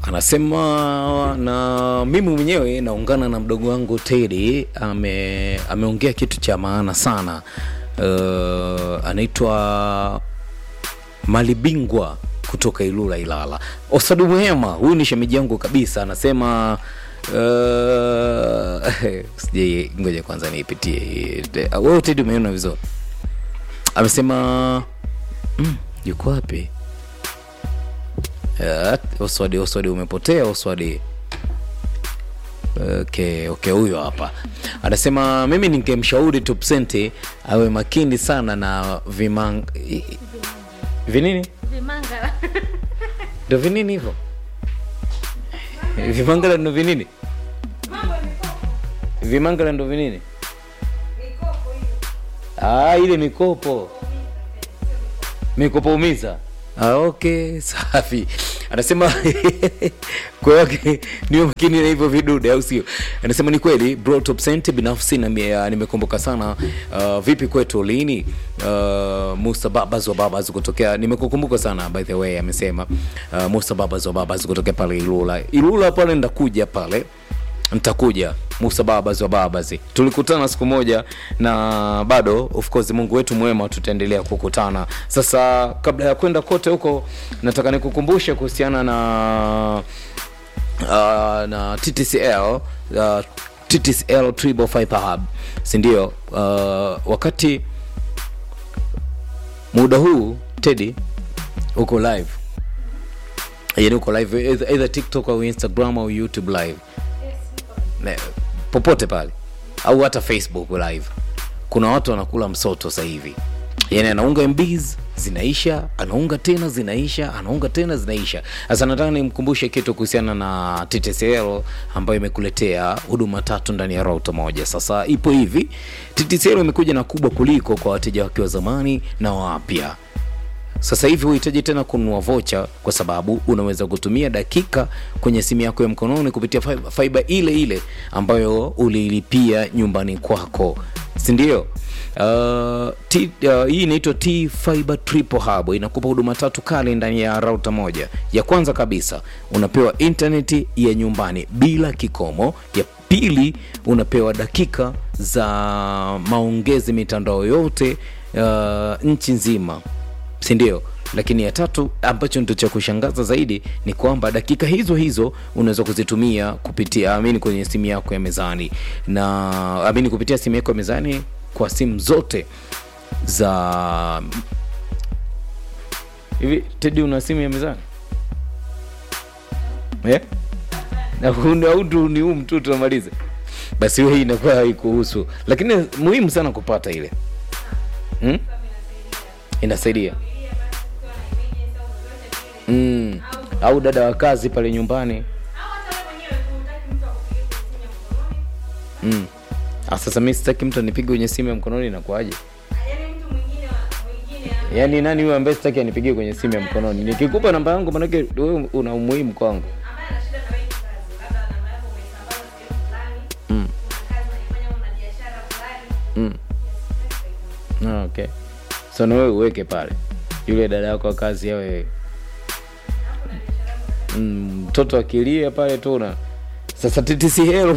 anasema na mimi mwenyewe naungana na mdogo wangu Teddy ame ameongea kitu cha maana sana uh, anaitwa Malibingwa kutoka Ilula Ilala. Osadu Muhema, huyu ni shemeji yangu kabisa, anasema uh, sijai, ngoja kwanza niipitie. Wewe Teddy umeona vizuri? Amesema mm, yuko wapi? Uh, Oswadi, Oswadi umepotea Oswadi. Okay, okay, huyo hapa anasema mimi ningemshauri Tupsente awe makini sana na vimang vinini Vimangala. ndo vinini hivyo vimangala ndo vinini vimangala ndo vinini ah, ile mikopo mikopo umiza ah, okay safi anasema kwa wake niwe makini na hivyo vidude au sio anasema ni kweli bro top cent binafsi na mie- nimekumbuka sana uh, vipi kwetu lini uh, musa babas wa babas kutokea nimekukumbuka sana by the way amesema uh, musa babas wa babas kutokea pale ilula ilula pale ndakuja pale nitakuja musa babas wa babas tulikutana siku moja na bado of course mungu wetu mwema tutaendelea kukutana sasa kabla ya kwenda kote huko nataka nikukumbushe kuhusiana na uh, na ttcl uh, ttcl triple fiber hub sindio uh, wakati muda huu tedi uko live yani uko live either, either tiktok au instagram au youtube live Ne- popote pale au hata facebook live kuna watu wanakula msoto sasa hivi yani anaunga mbs zinaisha anaunga tena zinaisha anaunga tena zinaisha sasa nataka nimkumbushe kitu kuhusiana na ttcl ambayo imekuletea huduma tatu ndani ya rauta moja sasa ipo hivi ttcl imekuja na kubwa kuliko kwa wateja wake wa zamani na wapya sasa hivi huhitaji tena kununua vocha kwa sababu unaweza kutumia dakika kwenye simu yako ya mkononi kupitia fi- fiber ile ile ambayo uliilipia nyumbani kwako sindio Uh, T, uh, hii inaitwa T Fiber Triple Hub inakupa huduma tatu kali ndani ya rauta moja. Ya kwanza kabisa unapewa intaneti ya nyumbani bila kikomo. Ya pili unapewa dakika za maongezi mitandao yote uh, nchi nzima sindio lakini ya tatu ambacho ndo cha kushangaza zaidi ni kwamba dakika hizo hizo unaweza kuzitumia kupitia amini kwenye simu yako ya mezani na amini kupitia simu yako ya mezani kwa simu zote za hivi tedi una simu ya mezani eh? na huu- au tu ni huu mtu tunamaliza basi hiyo hii inakuwa haikuhusu lakini muhimu sana kupata ile hmm? inasaidia mm. au dada wa kazi pale nyumbani mm. Ah, sasa mi sitaki mtu anipige kwenye simu ya mkononi inakuaje yaani nani huyo ambaye sitaki anipigie kwenye simu ya mkononi nikikupa namba yangu manake wewe una umuhimu kwangu Mm. Mm. Ah, okay so na wewe uweke pale yule dada yako wa kazi awe Mm, mtoto akilia pale tu na sasa TTCL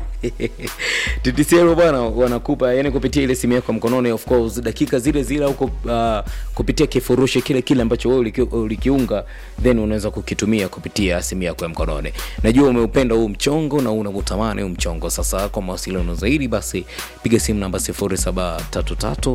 TTCL bwana wanakupa yani kupitia ile simu yako ya mkononi of course dakika zile zile au uh, kupitia kifurushi kile kile ambacho wewe uliki, ulikiunga then unaweza kukitumia kupitia simu yako ya mkononi najua umeupenda huu mchongo na unautamani huu mchongo sasa kwa mawasiliano zaidi basi piga simu namba 0733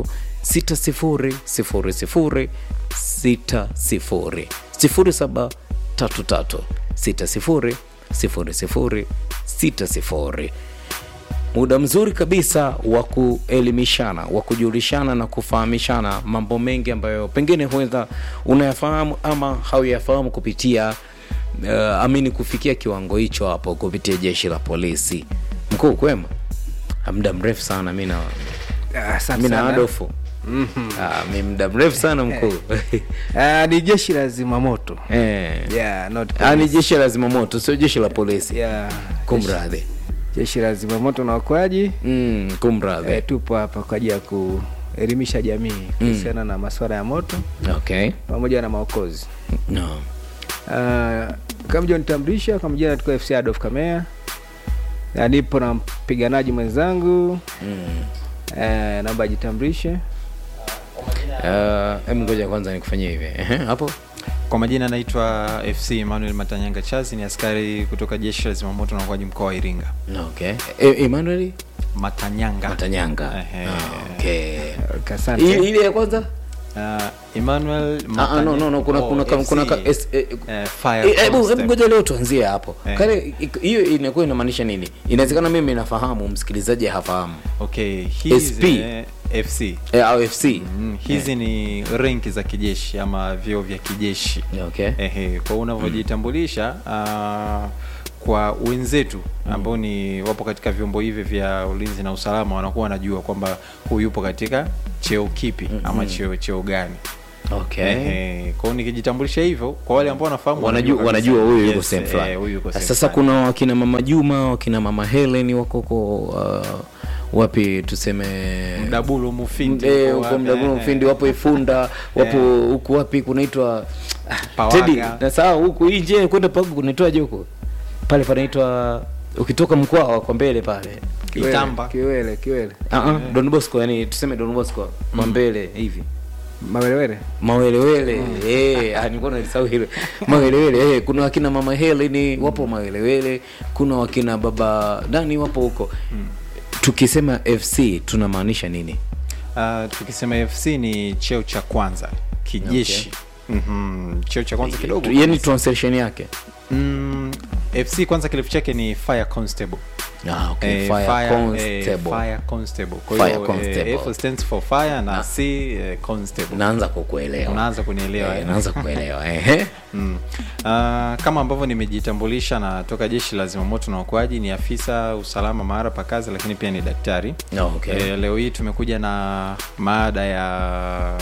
6000 60 07 33 60 00 60 muda mzuri kabisa wa kuelimishana wa kujulishana na kufahamishana mambo mengi ambayo pengine huenda unayafahamu ama hauyafahamu kupitia uh, amini kufikia kiwango hicho hapo kupitia jeshi la polisi mkuu kwema muda mrefu sana mi na Ah, asante mi na sana. adofu Ah, mi muda mrefu sana mkuu Ah, ni jeshi la zimamoto eh. yeah, not Ah, ni police. jeshi la zimamoto sio jeshi la polisi yeah, kumradhi jeshi, jeshi la zimamoto na wakoaji mm, kumradhi eh, tupo hapa kwa ajili ya kuelimisha jamii kuhusiana na masuala ya moto okay pamoja na maokozi no. uh, kama nitambulisha kwa majina tuko FC Adolf Kamea na nipo na mpiganaji mwenzangu mm. eh, naomba ajitambulishe uh, em ngoja kwanza nikufanyia hivi Ehe, hapo Kwa majina naitwa FC Emmanuel Matanyanga Chazi, ni askari kutoka jeshi la zimamoto na uokoaji mkoa wa Iringa. okay e, Emmanuel Matanyanga. Matanyanga Ehe. Ah, okay Okay, asante ile ile ya kwanza Uh, Emmanuel Ah, ah, no, no, no, kuna, oh, kuna, kuna, FC, kuna ka, es, eh, eh, Fire eh, hebu hebu Constable. ngoja leo tuanzie hapo Eh. kale ik- hiyo inakuwa inamaanisha nini inawezekana mimi nafahamu msikilizaji hafahamu Okay, hizi SP. eh, FC. eh, au fc Mm, hizi ni renki za kijeshi ama vyeo vya kijeshi. okay Ehe, kwa unavyojitambulisha uh, kwa wenzetu ambao ni wapo katika vyombo hivi vya ulinzi na usalama wanakuwa wanajua kwamba huyu yupo katika cheo kipi ama cheo cheo gani. okay Ehe, kwa hiyo nikijitambulisha hivyo kwa wale ambao wanafahamu wanajua kabisa. wanajua huyu yuko Yes, sehemu eh, fulani huyu yuko sehemu sasa fulani. kuna wakina mama juma wakina mama helen wako huko uh, wapi tuseme Mdabulu Mufindi Eh, yuko huko wapi? mdabulu Eh, mfindi wapo ifunda wapo huku wapi kunaitwa ah, Pawaga. Teddy, na sawa huku nje kwenda pagu kunaitwaje huko pale panaitwa ukitoka mkoa kwa mbele pale Kiwele, Itamba. kiwele kiwele uh -uh, Don Bosco yani tuseme Don Bosco kwa mbele hivi mawelewele mawelewele eh ah nilikuwa nalisahau hilo mawelewele eh kuna wakina mama Helen wapo mawelewele kuna wakina baba nani wapo huko tukisema FC tunamaanisha nini Uh, tukisema FC ni cheo cha kwanza kijeshi Mhm, cheo cha kwanza kidogo yani translation yake mm, FC kwanza kirefu chake ni fire constable ah okay Eh, fire, fire, constable eh, fire constable. Kwa Fire hiyo, eh, constable. F stands for fire na C eh, constable. naanza kukuelewa Unaanza kunielewa Eh, eh? naanza kuelewa ehe Mm. Uh, kama ambavyo nimejitambulisha na toka jeshi la zimamoto na uokoaji ni afisa usalama mahara pa kazi lakini pia ni daktari Oh, okay. Eh, leo hii tumekuja na maada ya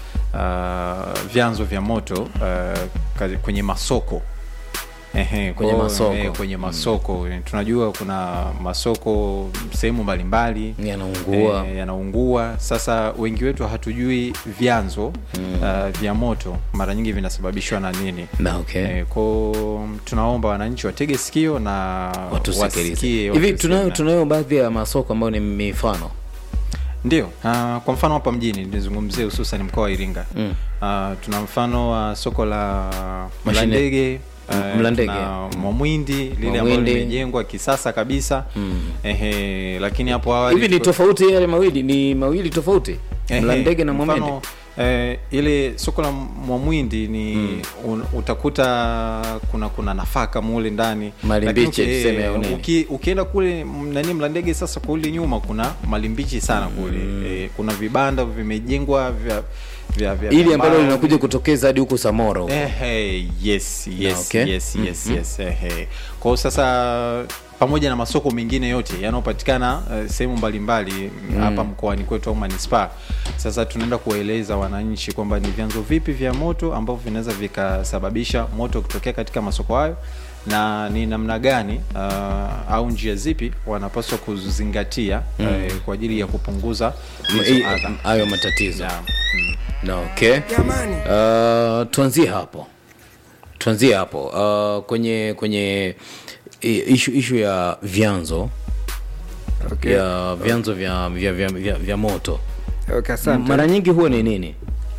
uh, vyanzo vya moto uh, kazi- kwenye masoko Ehe, Kwenye kwa- masoko. eh, kwenye masoko tunajua kuna masoko sehemu mbalimbali yanaungua eh, yanaungua sasa wengi wetu hatujui vyanzo uh, vya moto mara nyingi vinasababishwa na nini na okay Eh, ko tunaomba wananchi watege sikio na watusikilize wasikie hivi watusikie. tunayo tunayo baadhi ya masoko ambayo ni mifano ndio uh, kwa mfano hapa mjini nizungumzie hususan mkoa wa iringa Mm. uh, tuna mfano wa soko la Mashine- mlandege M- Mlandege. tuna mwamwindi lile ambalo Mwamwindi. limejengwa kisasa kabisa Mm. Ehe, lakini hapo awali hivi ni tulikuwa- tofauti yale mawili ni mawili tofauti Ehe, mlandege na mfano, mwamende eh, ile soko la mwamwindi ni un, utakuta kuna kuna nafaka mule ndani Malimbichi, Lakini, tuseme au nini? uki, ukienda kule m- nani mlandege sasa kule nyuma kuna malimbichi sana kule eh, kuna vibanda vimejengwa vya vya, vya ili vya ambalo mbao. linakuja kutokeza hadi huku samoro huko. Ehe, yes yes okay. yes yes yes ehe. Kwa hiyo sasa pamoja na masoko mengine yote yanayopatikana uh, sehemu mbalimbali hapa mkoani kwetu au manispaa. Sasa tunaenda kuwaeleza wananchi kwamba ni vyanzo vipi vya moto ambavyo vinaweza vikasababisha moto kutokea katika masoko hayo na ni namna gani uh, au njia zipi wanapaswa kuzingatia uh, kwa ajili ya kupunguza Hii- hizo adha. hayo matatizo Yeah. Mm. na okay uh, tuanzie hapo tuanzie hapo uh, kwenye kwenye i- ishu ishu ya vyanzo okay. ya vyanzo vya, vya, vya, vya, vya moto okay, asante mara nyingi huwa ni nini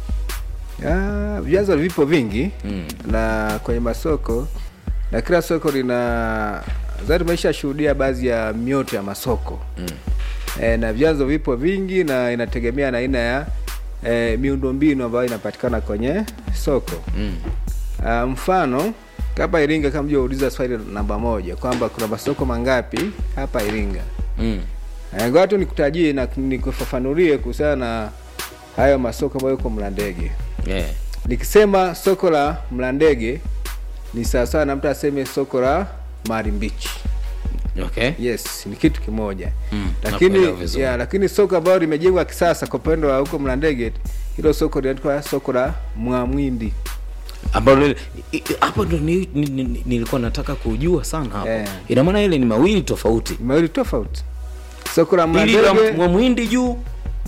Ah, vyanzo vipo vingi Mm. na kwenye masoko na kila soko lina zari maisha shuhudia baadhi ya mioto ya masoko mm. e, na vyanzo vipo vingi na inategemea na aina ya e, miundombinu ambayo inapatikana kwenye soko mm. Ah, mfano kama Iringa kama uliza swali namba moja kwamba kuna masoko mangapi hapa Iringa Mm. Eh, ngoja tu nikutajie na nikufafanulie kuhusiana na hayo masoko ambayo yuko Mlandege. Yeah. Nikisema soko la Mlandege ni sawasawa na mtu aseme soko la Marimbichi. Okay. Yes, ni kitu kimoja Mm, lakini nakuelewa vizuri. ya, lakini soko ambalo limejengwa kisasa kwa upande wa huko Mlandege, hilo soko linaitwa soko la Mwamwindi. ambalo lile- i- i- hapo ndo ni- ni- ni- nilikuwa nataka kujua sana hapo Eh. ina maana ile ni mawili tofauti Ni mawili tofauti. Soko la ili la Mlandege mwamwindi juu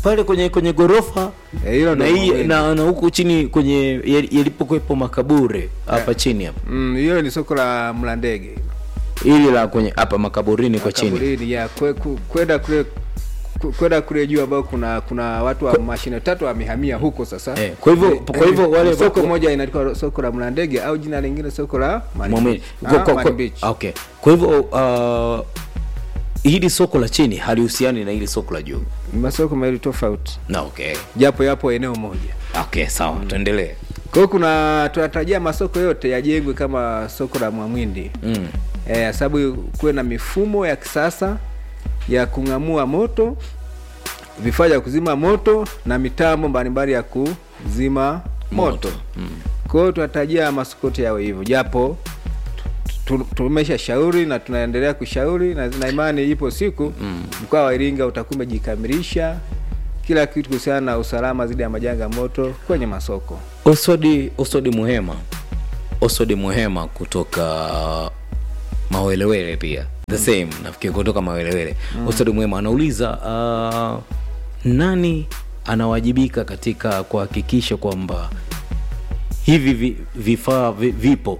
pale kwenye kwenye ghorofa Eh, hilo na ndo hii muhimu. na, na huku chini kwenye yali- yalipokuwepo makaburi hapa chini hapa Mm, hiyo ni soko la Mlandege ili la kwenye hapa makaburini kwa chini kaburini ya kwe- ku- kwenda kule ku- kwenda kule juu ambao kuna kuna watu wa mashine tatu wamehamia huko sasa Eh, kwa hivyo- kwa hivyo wale- soko moja inaitwa soko la Mlandege au jina lingine soko la Mani Mwamini. Beach. Kwa- Ah, kwa- Mani kwa- Beach. okay kwa hivyo uh, hili soko la chini halihusiani na hili soko la juu Ni masoko mawili tofauti na okay japo yapo eneo moja okay sawa tuendelee kwa hiyo kuna tunatarajia masoko yote yajengwe kama soko la Mwamwindi mm. eh, sababu kuwe na mifumo ya kisasa ya kung'amua moto vifaa vya kuzima moto na mitambo mbalimbali ya kuzima moto, Mm. kwa hiyo tunatarajia masoko yote yawe hivyo japo tu- tumesha shauri na tunaendelea kushauri na na imani ipo siku mm. mkoa wa Iringa utakuwa umejikamilisha kila kitu kuhusiana na usalama dhidi ya majanga ya moto kwenye masoko osodi osodi muhema osodi muhema kutoka mawelewele pia the same nafikiri kutoka mawelewele mm. osodi muhema anauliza uh, nani anawajibika katika kuhakikisha kwamba hivi vi- vifaa vi, vipo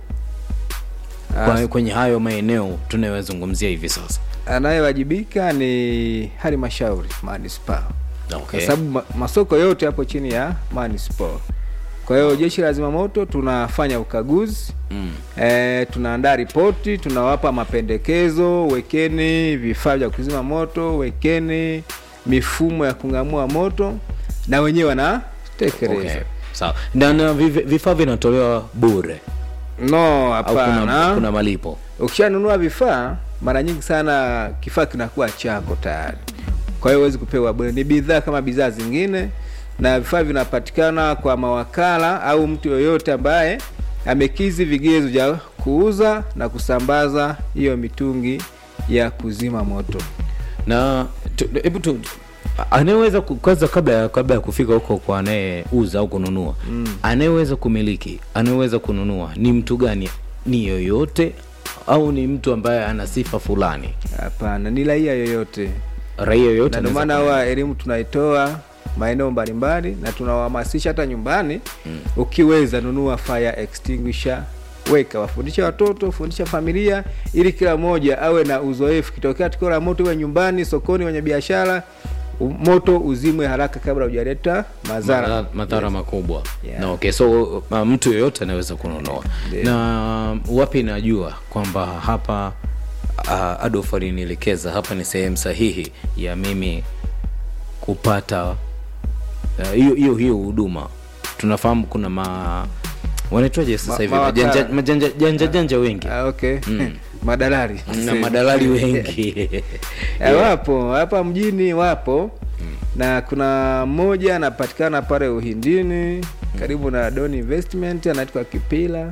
kwa, kwenye hayo maeneo tunayozungumzia hivi sasa anayewajibika ni halmashauri manispaa okay. kwa sababu ma- masoko yote hapo chini ya manispaa kwa hiyo jeshi la zimamoto tunafanya ukaguzi mm. e, tunaandaa ripoti tunawapa mapendekezo wekeni vifaa vya kuzima moto wekeni mifumo ya kung'amua moto na wenyewe wanatekeleza okay. sawa na, na vi- vifaa vinatolewa bure no au kuna, hapana kuna malipo ukishanunua vifaa mara nyingi sana kifaa kinakuwa chako tayari kwa hiyo huwezi kupewa bure ni bidhaa kama bidhaa zingine na vifaa vinapatikana kwa mawakala au mtu yoyote ambaye amekizi vigezo vya kuuza na kusambaza hiyo mitungi ya kuzima moto na tu- hebu tu anayeweza ku- kwanza kabla ya kabla ya kufika huko kwa anayeuza au kununua mm. anayeweza kumiliki anayeweza kununua ni mtu gani ni yoyote au ni mtu ambaye ana sifa fulani hapana ni raia yoyote raia yoyote na ndio anaweza maana kununua. huwa elimu tunaitoa maeneo mbalimbali na tunawahamasisha hata nyumbani mm. ukiweza nunua fire extinguisher weka wafundisha watoto fundisha familia ili kila mmoja awe na uzoefu kitokea tukio la moto iwe nyumbani sokoni wenye biashara u- moto uzimwe haraka kabla hujaleta madhara Madhara- madhara makubwa Yeah. na okay so uh, mtu yoyote anaweza kununua Ndio. na wapi najua kwamba hapa uh, adolf alinielekeza hapa ni sehemu sahihi ya mimi kupata uh, hiyo hiyo hiyo huduma tunafahamu kuna ma wanaitwaje sasa Ma- hivi mawakala. majanja majanja janja janja wengi Ah, okay madalali na madalali wengi Eh, wapo hapa mjini wapo na kuna mmoja anapatikana pale uhindini karibu na don investment anaitwa kipila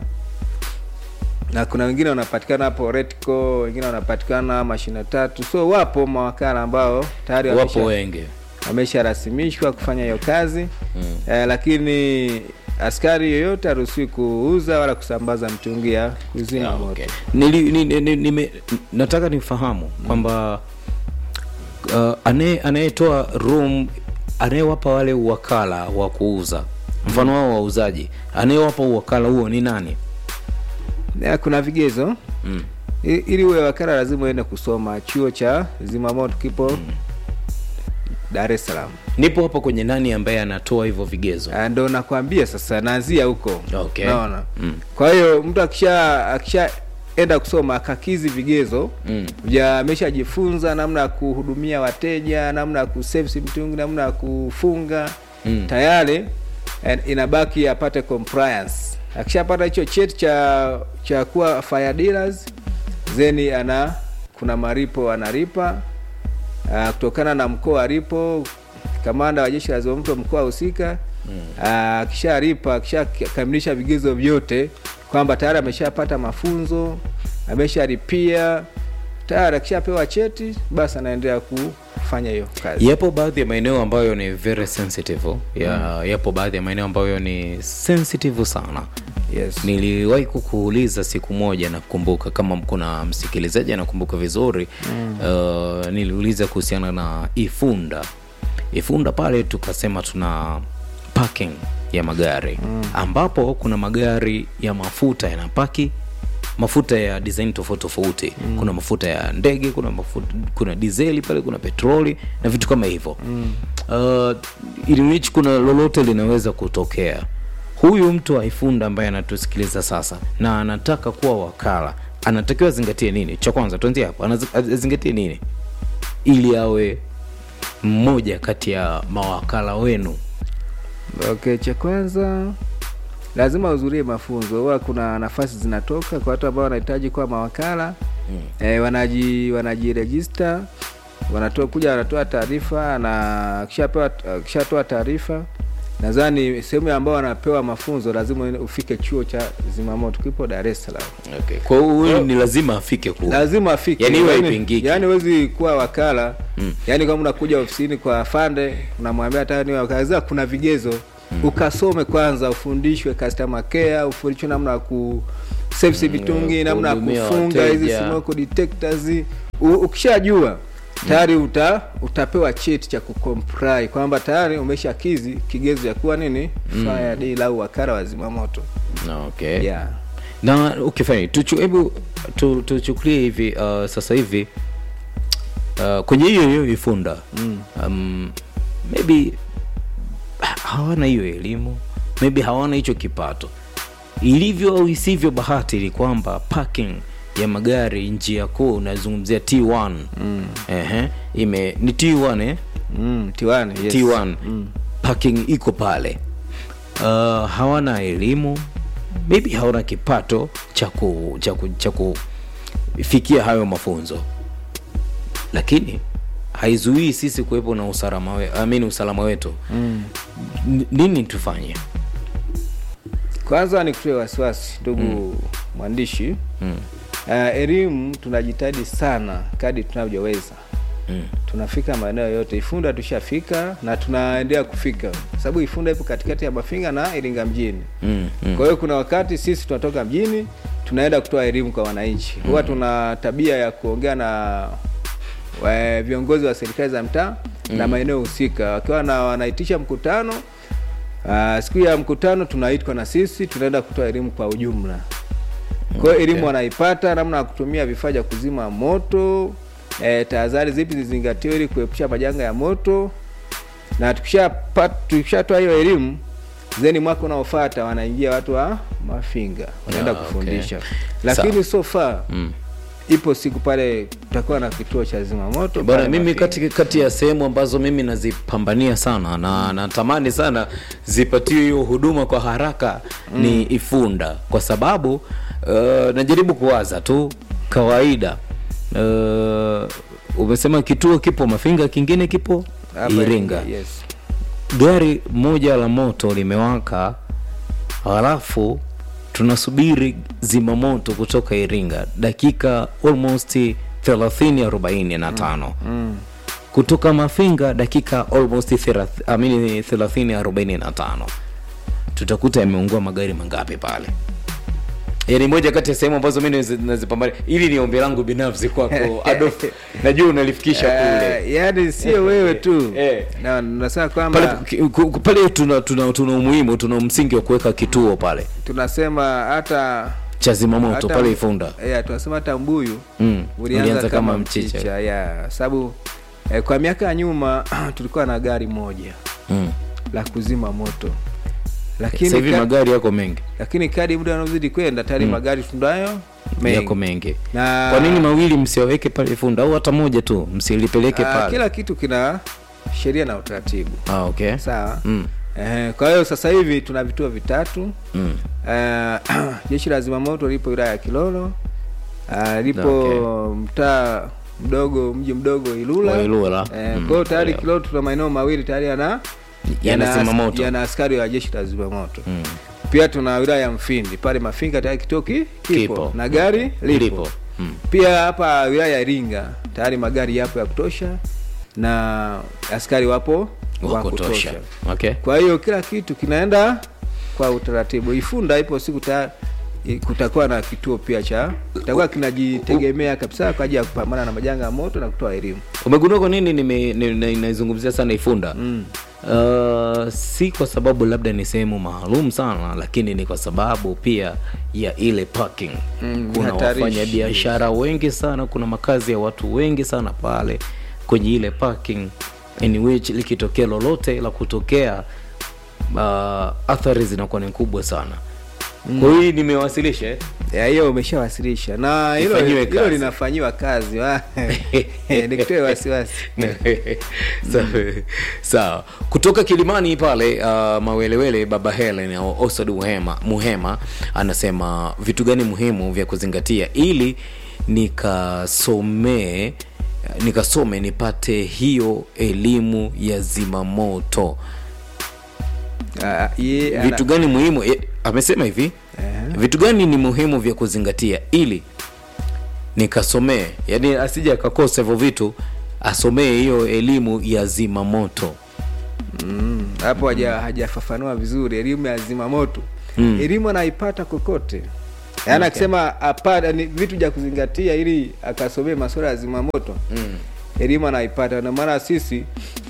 na kuna wengine wanapatikana hapo retco wengine wanapatikana mashina tatu so wapo mawakala ambao tayari wapo wamesha- wengi wamesharasimishwa kufanya hiyo kazi mm. eh, lakini askari yoyote haruhusiwi kuuza wala kusambaza mtungi ya kuzima Yeah, moto okay. Nili, ni, ni, ni, nime, nataka nifahamu kwamba uh, anaye- anayetoa room anayewapa wale uwakala wa kuuza mfano wao wauzaji anayewapa uwakala huo ni nani Ya, kuna vigezo mm. I- ili uwe wakala lazima uende kusoma chuo cha zimamoto kipo dar es salaam nipo hapo kwenye nani ambaye anatoa hivyo vigezo Ah, ndo nakwambia sasa naanzia huko Okay. naona Mm. kwa hiyo mtu akisha akishaenda kusoma akakizi vigezo Mm. vya ameshajifunza namna ya kuhudumia wateja namna ya kuservice mtungi namna ya kufunga Mm. tayari eh, inabaki apate compliance akishapata hicho cheti cha cha kuwa fire dealers then ana kuna maripo analipa uh, kutokana na mkoa alipo kamanda wa jeshi la zimamoto mkoa husika akishalipa akishakamilisha vigezo vyote kwamba tayari ameshapata mafunzo ameshalipia tayari akishapewa cheti basi anaendelea kufanya hiyo kazi yapo baadhi ya maeneo ambayo ni very sensitive ya, yapo baadhi ya maeneo ambayo ni sensitive sana yes. niliwahi kukuuliza siku moja nakumbuka kama kuna msikilizaji anakumbuka vizuri mm. uh, niliuliza kuhusiana na ifunda ifunda pale tukasema tuna parking ya magari mm. ambapo kuna magari ya mafuta yanapaki mafuta ya design tofauti tofauti mm. kuna mafuta ya ndege kuna mafuta, kuna dizeli pale kuna petroli na vitu kama hivyo mm. uh, ili which kuna lolote linaweza kutokea huyu mtu wa ifunda ambaye anatusikiliza sasa na anataka kuwa wakala anatakiwa azingatie nini cha kwanza tuanzie hapo Anazi- azingatie nini ili awe mmoja kati ya mawakala wenu okay cha kwanza lazima uhudhurie mafunzo huwa kuna nafasi zinatoka kwa watu ambao wanahitaji kuwa mawakala mm. e, wanaji wanajirejista wanatoa kuja wanatoa taarifa na kishapewa kishatoa taarifa nadhani sehemu ambao wanapewa mafunzo lazima ufike chuo cha zimamoto kipo dar es salaam okay. kwa hiyo huyu ni lazima afike kule lazima afike Yaani iwe Yaani- haipingiki. yaani huwezi kuwa wakala mm. yaani kama unakuja ofisini kwa fande unamwambia hata niwe wakala Lazima kuna vigezo mm. ukasome kwanza ufundishwe customer care ufundishwe namna ya ku service vitungi namna ya kuhudumia kufunga hizi wateja. smoke detectors U- ukishajua tayari uta utapewa cheti cha kucomply kwamba tayari umeshakizi kigezo ya kuwa nini mm. fire deal au wakala wa zimamoto okay. yeah. na okay, fine. Tuchu, hebu tu- tuchukulie hivi uh, sasa hivi uh, kwenye hiyo hiyo ifunda mm. um, maybe ha- hawana hiyo elimu maybe hawana hicho kipato ilivyo au isivyo bahati ni kwamba parking ya magari njia kuu unazungumzia t1 mm. Ehe, ime ni t1 eh? mm, tiwani yes. T1 parking iko pale uh, hawana elimu maybe hawana kipato cha ku- cha ku- cha kufikia hayo mafunzo lakini haizuii sisi kuwepo na usalama, we, I mean usalama wetu mm. nini tufanye kwanza ni kutoe wasiwasi ndugu mm. mwandishi mm. uh, elimu tunajitahidi sana kadi tunavyoweza mm. tunafika maeneo yote ifunda tushafika na tunaendelea kufika sababu ifunda ipo katikati ya mafinga na iringa mjini mm, mm. kwa hiyo kuna wakati sisi tunatoka mjini tunaenda kutoa elimu kwa wananchi huwa tuna tabia ya kuongea na wa, viongozi wa serikali za mtaa na maeneo husika wakiwa na wanaitisha mkutano uh, siku ya mkutano tunaitwa na sisi tunaenda kutoa elimu kwa ujumla kwa hiyo elimu wanaipata namna ya kutumia vifaa vya kuzima moto eh, tahadhari zipi zizingatiwe ili kuepusha majanga ya moto na tukishatoa tukisha hiyo elimu zeni mwaka unaofata wanaingia watu wa mafinga wanaenda Ah, kufundisha okay. lakini Sawa. so far Mm. ipo siku pale tutakuwa na kituo cha zimamoto bwana pale mimi Mafinga. kati, kati ya sehemu ambazo mimi nazipambania sana na natamani sana zipatiwe hiyo huduma kwa haraka mm. ni ifunda kwa sababu uh, najaribu kuwaza tu kawaida uh, umesema kituo kipo mafinga kingine kipo Hapa iringa yes. gari moja la moto limewaka halafu tunasubiri zimamoto kutoka iringa dakika almost 30 45 mm. kutoka mafinga dakika almost 30 amini 30 45 tutakuta yameungua magari mangapi pale yani moja kati ya sehemu ambazo mi nazi- nazipambania ili ni ombi langu binafsi kwako Adolf najua unalifikisha kule Uh, yaani sio wewe tu Eh. na nasema pale, kwamba ki- ku- pale tuna, tuna, tuna umuhimu tuna msingi wa kuweka kituo pale tunasema hata cha zimamoto hata- pale ifunda yeah, tunasema hata mbuyu Mm, ulianza, ulianza kama, kama mchicha, mchicha. yeah. sababu eh, kwa miaka ya nyuma tulikuwa na gari moja mm. la kuzima moto sasa lakini, hivi ka, magari yako mengi lakini kadi muda unaozidi kwenda tayari magari tunayo yako mengi na kwa nini mawili msiwaweke pale ifunda au hata moja tu msilipeleke ah, pale kila kitu kina sheria na utaratibu ah, okay. sawa mm. Eh, kwa hiyo sasa hivi tuna vituo vitatu Mm. Eh, jeshi la zimamoto lipo wilaya ya Kilolo uh, lipo Okay. mtaa mdogo mji mdogo Ilula, Wa Ilula. Eh, Mm, kwa hiyo tayari yeah. Kilolo tuna maeneo mawili tayari yana Yana yana- zimamoto. yana askari wa jeshi la zimamoto Mm. pia tuna wilaya ya Mfindi pale Mafinga tayari kituo ki- kipo, Kipo. na gari lipo, Lipo. Mm. pia hapa wilaya ya Iringa tayari magari yapo ya kutosha na askari wapo wa kutosha okay. kwa hiyo kila kitu kinaenda kwa utaratibu ifunda ipo siku ta, i- kutakuwa na kituo pia cha kitakuwa kinajitegemea kabisa kwa ajili ya kupambana na majanga ya moto na kutoa elimu umegundua kwa nini nime- ni- ni- naizungumzia sana ifunda mm. uh, si kwa sababu labda ni sehemu maalum sana lakini ni kwa sababu pia ya ile parking Mm, kuna hatarishi. wafanyabiashara wengi sana kuna makazi ya watu wengi sana pale kwenye ile parking in which likitokea lolote la kutokea uh, athari zinakuwa ni kubwa sana kwa hiyo nimewasilisha eh? ya hiyo umeshawasilisha na hilo Ifanyiwe hilo kazi. linafanyiwa kazi wa- Eh, nikutoe wasiwasi sawa sawa kutoka kilimani pale uh, mawelewele baba helen au osad muhema, muhema anasema vitu gani muhimu vya kuzingatia ili nikasomee nikasome nipate hiyo elimu ya zimamoto Ah, ye- ana- vitu gani muhimu eh, amesema hivi Ehe. vitu gani ni muhimu vya kuzingatia ili nikasomee yani asije akakosa hivyo vitu asomee hiyo elimu ya zimamoto Mm, hapo haja hajafafanua vizuri elimu ya zimamoto mm. elimu anaipata kokote yaani akisema apata ni vitu vya kuzingatia ili akasomee masuala ya zimamoto mm. elimu anaipata na maana sisi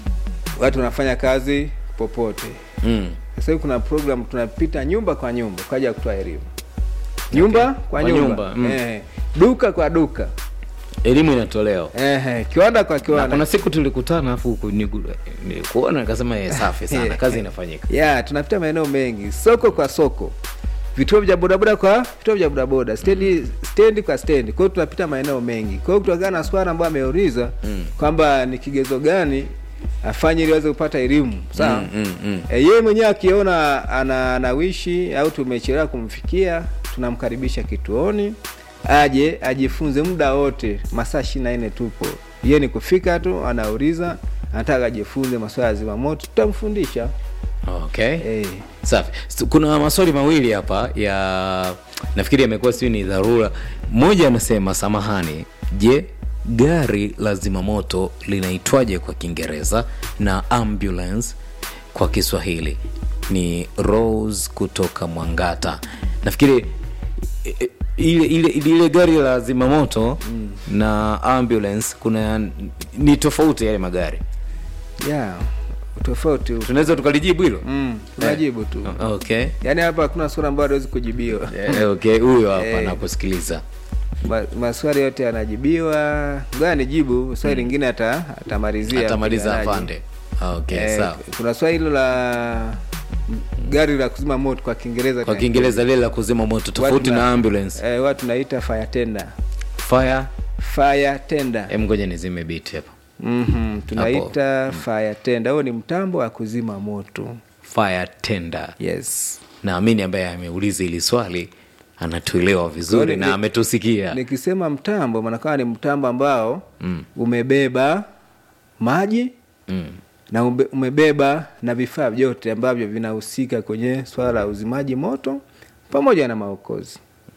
watu wanafanya kazi popote mm. sasa hivi kuna program tunapita nyumba kwa nyumba kwa ajili ya kutoa elimu nyumba kwa, Kwa nyumba, nyumba, mm. Eh, duka kwa duka elimu inatolewa eh, kiwanda kwa na kiwanda kuna siku tulikutana afu huku nigu- nilikuona nikasema "Eh, safi sana kazi inafanyika ya tunapita maeneo mengi soko kwa soko vituo vya bodaboda kwa vituo vya bodaboda stendi stendi kwa stendi kwa hiyo tunapita maeneo mengi kwa hiyo kutokana na swala ambayo ameuliza mm. kwamba ni kigezo gani afanye ili aweze kupata elimu sawa Mm, mm, mm. e, yeye mwenyewe akiona ana anawishi au tumechelewa kumfikia tunamkaribisha kituoni aje ajifunze muda wote masaa ishiri na nne tupo yeye ni kufika tu anauliza anataka ajifunze masuala ya zimamoto tutamfundisha okay Eh, safi S- kuna maswali mawili hapa ya nafikiri yamekuwa siu ni dharura mmoja anasema samahani je gari la zimamoto linaitwaje kwa kiingereza na ambulance kwa kiswahili ni rose kutoka mwangata nafikiri i- i- ile ile ile gari la zimamoto mm. na ambulance kuna ni tofauti yale magari yeah, tofauti upo. tunaweza tukalijibu hilo mm, tunajibu tu okay yaani hapa hakuna swala ambayo hawezi kujibiwa Eh, okay huyo hapa Eh. nakusikiliza Ma, maswali yote yanajibiwa ngoja nijibu swali lingine ata atamalizia atamaliza mpiganaji. afande okay Eh, sawa kuna swali hilo la gari la kuzima moto kwa kiingereza kwa tuna- kiingereza lile la kuzima moto tofauti Watu na ambulance eh, watu tunaita fire tender fire fire tender em ngoja nizime biti hapa mm-hmm. tunaita fire tender huo ni mtambo wa kuzima moto fire tender yes naamini ambaye ameuliza hili swali anatuelewa vizuri Kwani na ni- ametusikia nikisema mtambo maanakawa ni mtambo ambao mm. umebeba maji mm. na ube- umebeba na vifaa vyote ambavyo vinahusika kwenye swala la uzimaji moto pamoja na maokozi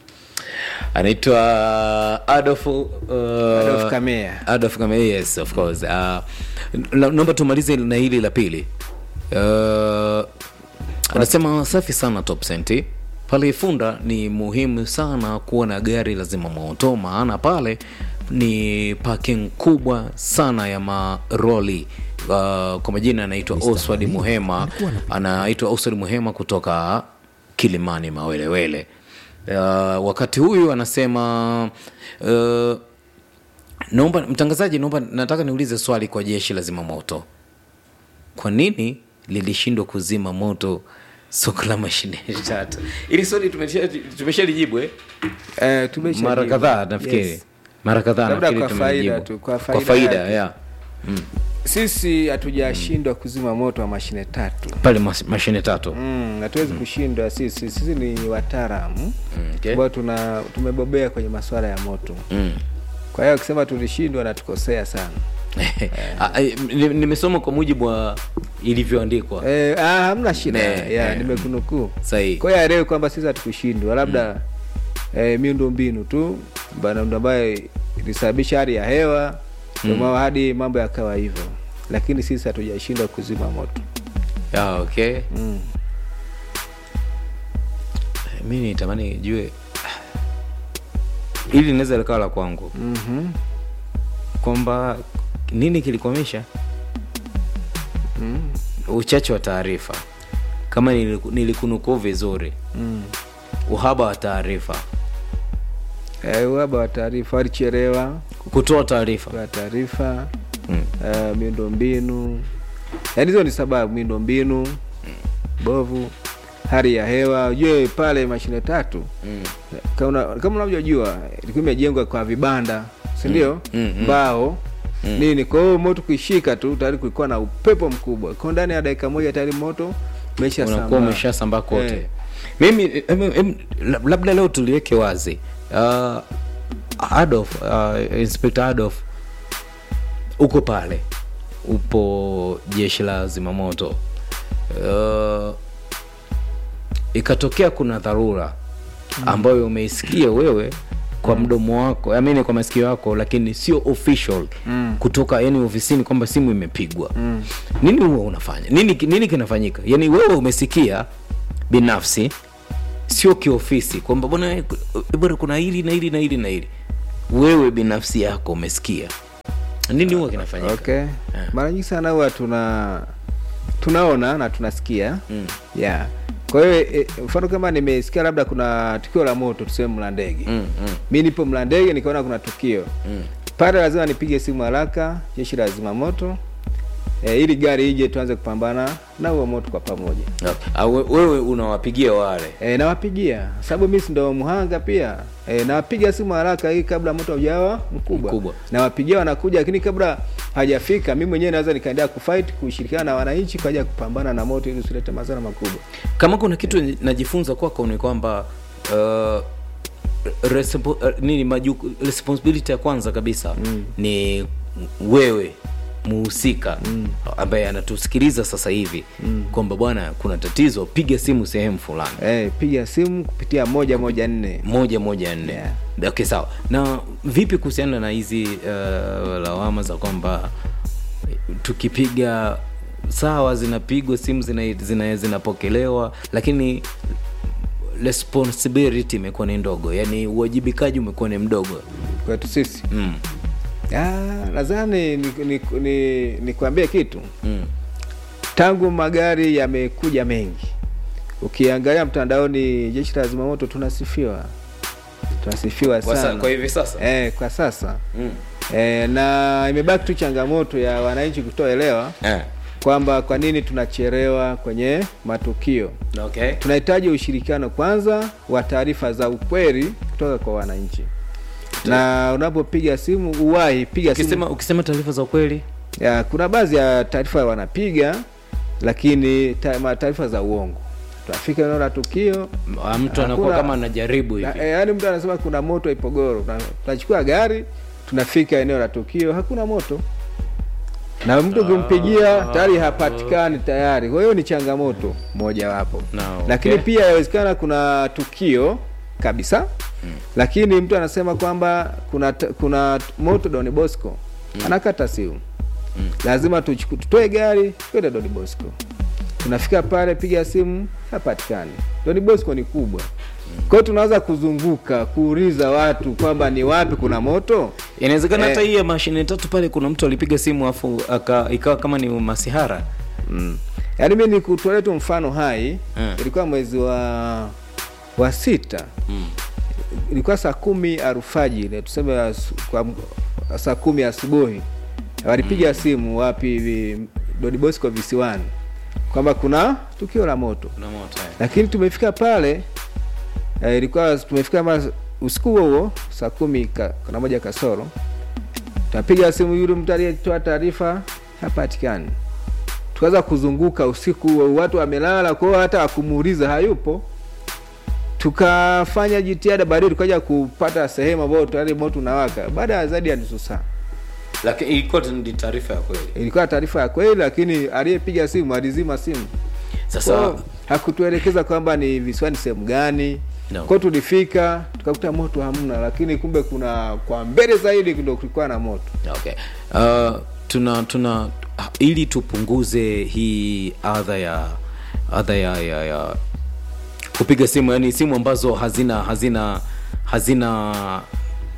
anaitwa adolf uh, Adolf Kamea. adolf kamea yes of course uh, na- naomba tumalize na hili la pili uh, anasema safi sana top senti pale ifunda ni muhimu sana kuwa na gari la zimamoto maana pale ni parking kubwa sana ya maroli uh, kwa majina anaitwa oswald muhema anaitwa oswald muhema kutoka kilimani mawelewele uh, wakati huyu anasema uh, naomba mtangazaji naomba nataka niulize swali kwa jeshi la zimamoto kwa nini lilishindwa kuzima moto soko la mashine tatu ili swali tumesha- tumeshalijibu eh? eh, tumesha mara jibu. kadhaa nafikiri Yes. mara kadhaa Labda nafikiri kwa faida tumelijibu. tu, kwa kwa faida faida yake. yeah. sisi hatujashindwa kuzima moto wa mashine tatu pale mas- mashine tatu mm, hatuwezi kushindwa sisi sisi ni wataalamu Mm, okay. ambao tuna tumebobea kwenye masuala ya moto Mm. kwa hiyo akisema tulishindwa natukosea sana Ah, eh, ni- nimesoma kwa mujibu wa ilivyoandikwa eh, ah, hamna shida Ne, ya eh. nimekunukuu sahihi kwa hiyo aelewe kwamba sisi hatukushindwa labda eh, miundo mbinu tu bana- ndo ambayo ilisababisha hali ya hewa mm. hadi mambo yakawa hivyo lakini sisi hatujashindwa kuzima moto Ah, okay mm. mi nitamani jue ili linaweza likawa la kwangu Mhm. kwamba nini kilikwamisha uchache wa taarifa kama niliku- nilikunukuu vizuri Mm. uhaba wa taarifa Eh, uhaba wa taarifa walichelewa kutoa taarifa kwa taarifa Mm. uh, miundombinu yaani hizo ni sababu miundombinu bovu hali ya hewa ujue pale mashine tatu Mm. kama una- kama unavyojua ilikuwa imejengwa kwa vibanda si ndio Mm, mm. mbao nini kwa hiyo moto kuishika tu tayari kulikuwa na upepo mkubwa kwa ndani ya dakika moja tayari moto umesha unakuwa umeshasambaa kote mimi em, em, lab- labda leo tuliweke wazi uh, Adolf, uh, Inspector Adolf uko pale upo jeshi la zimamoto uh, ikatokea kuna dharura ambayo umeisikia wewe kwa mdomo wako amini kwa masikio yako lakini sio official Mm. kutoka yani ofisini kwamba simu imepigwa nini huwa unafanya nini, nini kinafanyika yani wewe umesikia binafsi sio kiofisi kwamba bwana eh, bwana kuna hili na hili na hili na hili wewe binafsi yako umesikia nini huwa kinafanyika okay mara nyingi sana huwa tuna tunaona na tunasikia Mm. yeah kwa hiyo e, mfano kama nimesikia labda kuna tukio la moto tuseme mlandege Mm, mm, mi nipo mlandege nikaona kuna tukio mm. pale lazima nipige simu haraka jeshi la zimamoto e, ili gari ije tuanze kupambana na huo moto kwa pamoja Okay. Ah, we- wewe unawapigia wale e, nawapigia sababu mi si ndo mhanga pia e, nawapiga simu haraka hii kabla moto haujawa mkubwa, Mkubwa. nawapigia wanakuja lakini kabla hajafika mi mwenyewe naweza nikaendelea kufight kushirikiana na wananchi kwa ajili ya kupambana na moto ili usilete madhara makubwa kama kuna kitu najifunza kwako ni kwamba uh, respo, uh, nini majuku, responsibility ya kwanza kabisa mm. ni wewe muhusika mm. ambaye anatusikiliza sasa hivi mm. kwamba bwana kuna tatizo piga simu sehemu fulani e, piga simu kupitia moja moja nne moja moja nne Yeah. okay sawa na vipi kuhusiana na hizi uh, lawama za kwamba tukipiga sawa zinapigwa simu zina, zina, zinapokelewa lakini responsibility imekuwa ni ndogo yani uwajibikaji umekuwa ni mdogo kwetu sisi mm. Ah, nadhani nikwambie ni, ni, nikwambie kitu Mm. tangu magari yamekuja mengi ukiangalia mtandaoni jeshi la zimamoto tunasifiwa tunasifiwa Kwa, sa, sana kwa hivi sasa eh, kwa sasa mm. eh, na imebaki tu changamoto ya wananchi kutoelewa eh. kwamba kwa nini tunachelewa kwenye matukio okay. tunahitaji ushirikiano kwanza wa taarifa za ukweli kutoka kwa wananchi na unapopiga simu uwahi piga simu ukisema, ukisema taarifa za ukweli ya, kuna baadhi ya taarifa wanapiga lakini ta- ma- taarifa za uongo tunafika eneo la tukio ah, mtu anakuwa Hakuna- kama anajaribu hivi na, e, yaani mtu anasema kuna moto ipogoro Tuna- tunachukua gari tunafika eneo la tukio hakuna moto na mtu ukimpigia tayari hapatikani tayari kwa hiyo ni changamoto mojawapo Na, okay. lakini pia yawezekana kuna tukio kabisa lakini mtu anasema kwamba kuna t- kuna moto Don Bosco anakata simu lazima tuchuku- tutoe gari twende Don Bosco tunafika pale piga simu hapatikani Don Bosco ni kubwa kwa hiyo tunaweza kuzunguka kuuliza watu kwamba ni wapi kuna moto inawezekana hata Eh. hii ya mashine tatu pale kuna mtu alipiga simu afu aka ikawa kama ni masihara mm. yaani mi nikutolea tu mfano hai Mm. ilikuwa mwezi wa wa sita mm. ilikuwa saa kumi alfajiri tuseme asu- kwa m- saa kumi asubuhi walipiga simu wapi hivi Don Bosco visiwani kwamba kuna tukio la moto Kuna moto, eh. lakini tumefika pale eh, ilikuwa tumefika kama usiku huo huo saa kumi ka, na moja kasoro tunapiga simu yule mtu aliyetoa taarifa hapatikani tukaanza kuzunguka usiku huo watu wamelala kwa hiyo hata akumuuliza hayupo tukafanya jitihada baadaye tukaja kupata sehemu ambayo tayari moto unawaka baada ya zaidi ya nusu saa lakini ilikuwa tu ni taarifa ya kweli ilikuwa taarifa ya kweli lakini aliyepiga simu alizima simu sasa Kwa- hakutuelekeza kwamba ni visiwani sehemu gani No. kwao tulifika tukakuta moto hamna lakini kumbe kuna kwa mbele zaidi ndo kulikuwa na moto okay. uh, tuna tuna ili tupunguze hii adha ya adha ya, ya, ya kupiga simu yani simu ambazo hazina hazina hazina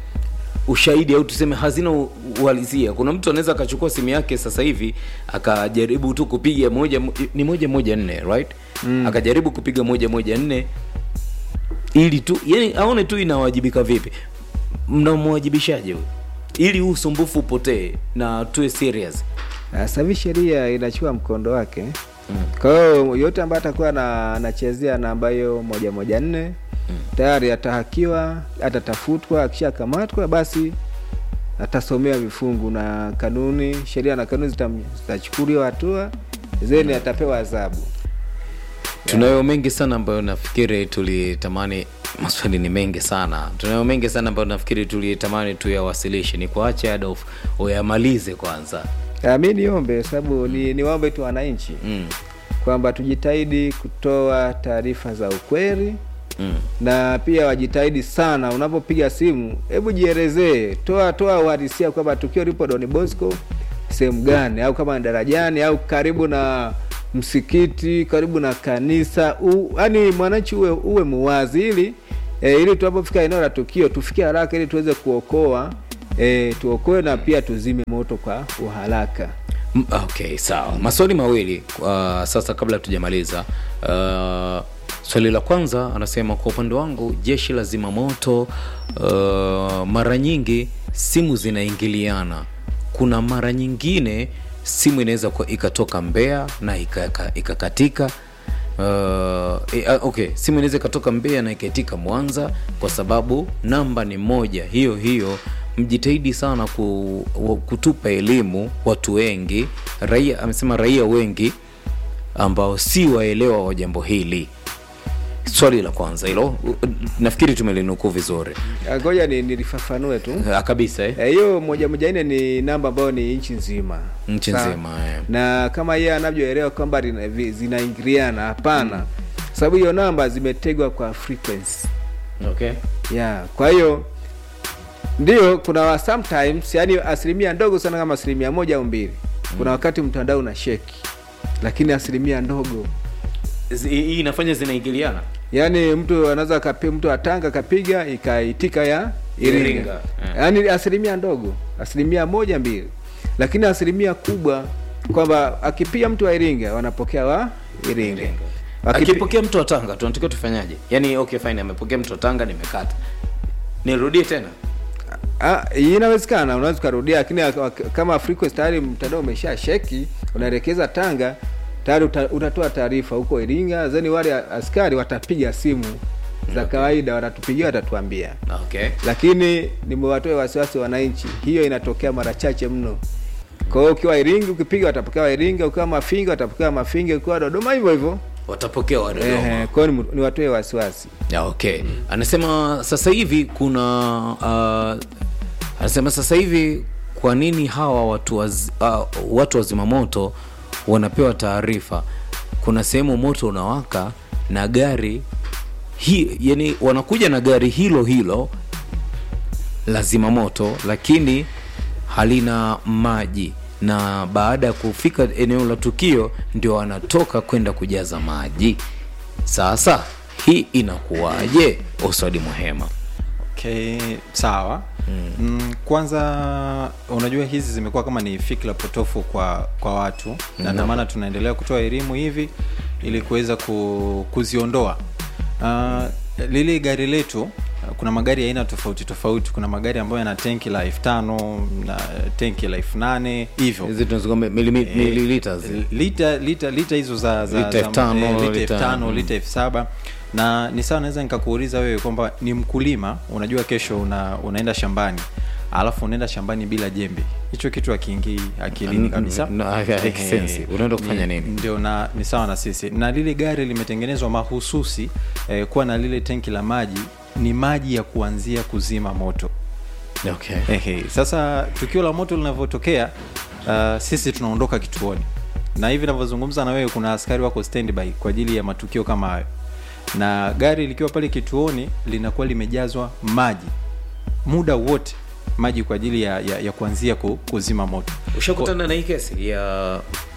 ushahidi au tuseme hazina u- uhalisia kuna mtu anaweza akachukua simu yake sasa hivi akajaribu tu kupiga moja ni moja moja nne right mm. akajaribu kupiga moja moja nne ili tu yani aone tu inawajibika vipi mnamwajibishaje huyu ili huu usumbufu upotee na tuwe serious sasa hivi sheria inachukua mkondo wake kwa hiyo yote ambaye atakuwa na- anachezea namba hiyo moja moja nne tayari atahakiwa atatafutwa akishakamatwa basi atasomewa vifungu na kanuni sheria na kanuni zitam- zitachukuliwa hatua zeni atapewa adhabu tunayo mengi sana ambayo nafikiri tulitamani maswali ni mengi sana tunayo mengi sana ambayo nafikiri tulitamani tuyawasilishe ni kuache adolf uyamalize kwanza Ah, mi niombe sababu ni niwaombe tu wananchi mm. kwamba tujitahidi kutoa taarifa za ukweli Mm. na pia wajitahidi sana unapopiga simu hebu jielezee toa toa uhalisia kwamba tukio lipo Don Bosco sehemu gani au kama ni darajani au karibu na msikiti karibu na kanisa yaani mwananchi uwe uwe muwazi ili e, ili tunapofika eneo la tukio tufikie haraka ili tuweze kuokoa e, tuokoe na pia tuzime moto kwa uharaka M- okay sawa maswali mawili uh, sasa kabla tujamaliza uh, swali la kwanza anasema kwa upande wangu jeshi la zimamoto uh, mara nyingi simu zinaingiliana kuna mara nyingine simu inaweza kuwa ikatoka mbea na ikaka- ikakatika Uh, e, uh, okay simu inaweza ikatoka Mbeya na ikaitika Mwanza kwa sababu namba ni moja hiyo hiyo. Mjitahidi sana ku, wa- kutupa elimu watu wengi, raia amesema raia wengi ambao si waelewa wa jambo hili. Swali la kwanza hilo u- nafikiri tumelinukuu vizuri Ah, ngoja ni nilifafanue tu Ah, kabisa eh? Eh, hiyo moja moja nne ni namba ambayo ni nchi nzima Nchi Sawa. nzima, eh. na kama yeye anavyoelewa kwamba lina- vi- zinaingiliana hapana sababu hiyo namba zimetegwa kwa frequency Okay. yeah kwa hiyo ndio kuna wa sometimes yani asilimia ndogo sana kama asilimia moja au mbili kuna wakati mtandao una sheki lakini asilimia ndogo Zi- Hii inafanya zinaingiliana yaani mtu anaweza kapi mtu atanga kapiga ikaitika ya Iringa, Iringa, eh. yaani asilimia ndogo asilimia moja mbili lakini asilimia kubwa kwamba akipiga mtu wa Iringa wanapokea wa Iringa, Akipi- akipokea mtu wa Tanga tunatakiwa tufanyaje? Yani okay fine, amepokea mtu wa Tanga, nimekata, nirudie tena? Ah, inawezekana unaweza ukarudia lakini ak- ak- kama frequency tayari mtandao umesha sheki unaelekeza Tanga tayari uta, utatoa taarifa huko Iringa zeni wale askari watapiga simu za kawaida watatupigia watatuambia Okay. lakini nimewatoe wasiwasi wananchi, hiyo inatokea mara chache mno. Kwa hiyo ukiwa Iringa ukipiga watapokea wa Iringa, ukiwa Mafinga watapokea Mafinga, ukiwa Dodoma hivyo hivyo. Watapokea wa Dodoma. Ehe, kwa hiyo ni- niwatoe wasiwasi. Ya, okay. Anasema sasa hivi kuna uh, anasema sasa hivi kwa nini hawa watu waz, uh, watu wa zimamoto wanapewa taarifa kuna sehemu moto unawaka na gari hi, yani wanakuja na gari hilo hilo la zimamoto lakini halina maji na baada ya kufika eneo la tukio ndio wanatoka kwenda kujaza maji sasa hii inakuwaje oswadi muhema okay sawa mm. Mm, kwanza unajua hizi zimekuwa kama ni fikra potofu kwa kwa watu na ndio maana tunaendelea kutoa elimu hivi ili kuweza ku, kuziondoa uh, lile gari letu uh, kuna magari ya aina tofauti tofauti kuna magari ambayo yana tenki la elfu tano na tenki la elfu nane hivyo hizi tunazungumza milimi- milliliters lita lita lita hizo za, za Lita za- elfu tano, eh, lita lita- elfu tano mm. lita elfu saba na ni sawa naweza nikakuuliza wewe kwamba ni mkulima unajua kesho una, unaenda shambani alafu unaenda shambani bila jembe hicho kitu akiingii akilini kabisa No, haiki Ehe. sense. Unaenda kufanya Ni- nini? ndio na ni sawa na sisi na lile gari limetengenezwa mahususi eh, kuwa na lile tenki la maji ni maji ya kuanzia kuzima moto okay. Ehe, sasa tukio la moto linavyotokea uh, sisi tunaondoka kituoni na hivi navyozungumza na wewe kuna askari wako standby kwa ajili ya matukio kama hayo na gari likiwa pale kituoni linakuwa limejazwa maji muda wote maji kwa ajili ya, ya, ya kuanzia ku, kuzima moto ushakutana na hii kesi ya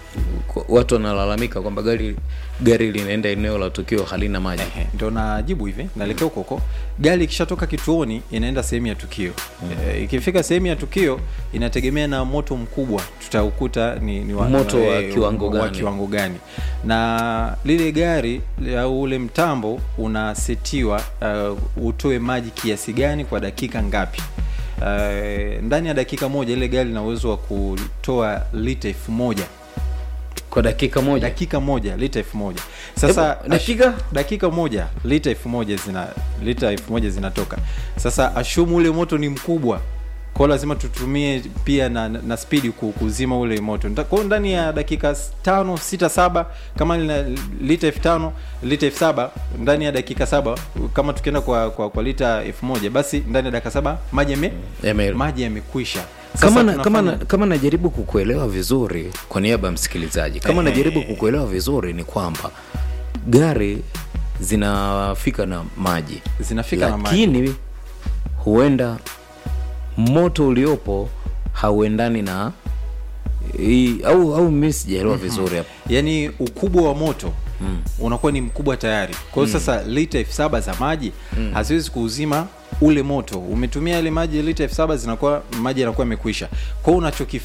kwa- watu wanalalamika kwamba gari gari linaenda eneo la tukio halina maji Ehe, ndo najibu hivi naelekea huko huko gari ikishatoka kituoni inaenda sehemu ya tukio Eh, ikifika sehemu ya tukio inategemea na moto mkubwa tutaukuta ni, ni Moto wa eh, kiwango wa gani? kiwango gani na lile gari au ule mtambo unasetiwa uh, utoe maji kiasi gani kwa dakika ngapi Uh, ndani ya dakika moja ile gari lina uwezo wa kutoa lita elfu moja kwa dakika moja dakika moja lita elfu moja sasa Hebu, dakika? dakika moja lita elfu moja zina lita elfu moja zinatoka sasa ashumu ule moto ni mkubwa kwao lazima tutumie pia na, na, na spidi ku- kuzima ule moto Nda- kwao ndani ya dakika s- tano sita saba kama lina lita elfu tano lita elfu saba ndani ya dakika saba kama tukienda kwa, kwa, kwa lita elfu moja basi ndani ya dakika saba maji yame Yame- maji yamekwisha Sasa kama na, kama, na, tunafanya- kama najaribu kukuelewa vizuri kwa niaba ya msikilizaji kama Ehe. najaribu kukuelewa vizuri ni kwamba gari zinafika na maji Zinafika na maji. lakini huenda moto uliopo hauendani na hii- au au mi sijaelewa vizuri hapo yaani ukubwa wa moto mm. unakuwa ni mkubwa tayari kwa hiyo sasa lita elfu saba za maji mm. haziwezi kuuzima ule moto umetumia ile maji lita elfu saba zinakuwa maji yanakuwa yamekwisha kwa hiyo unachokifanya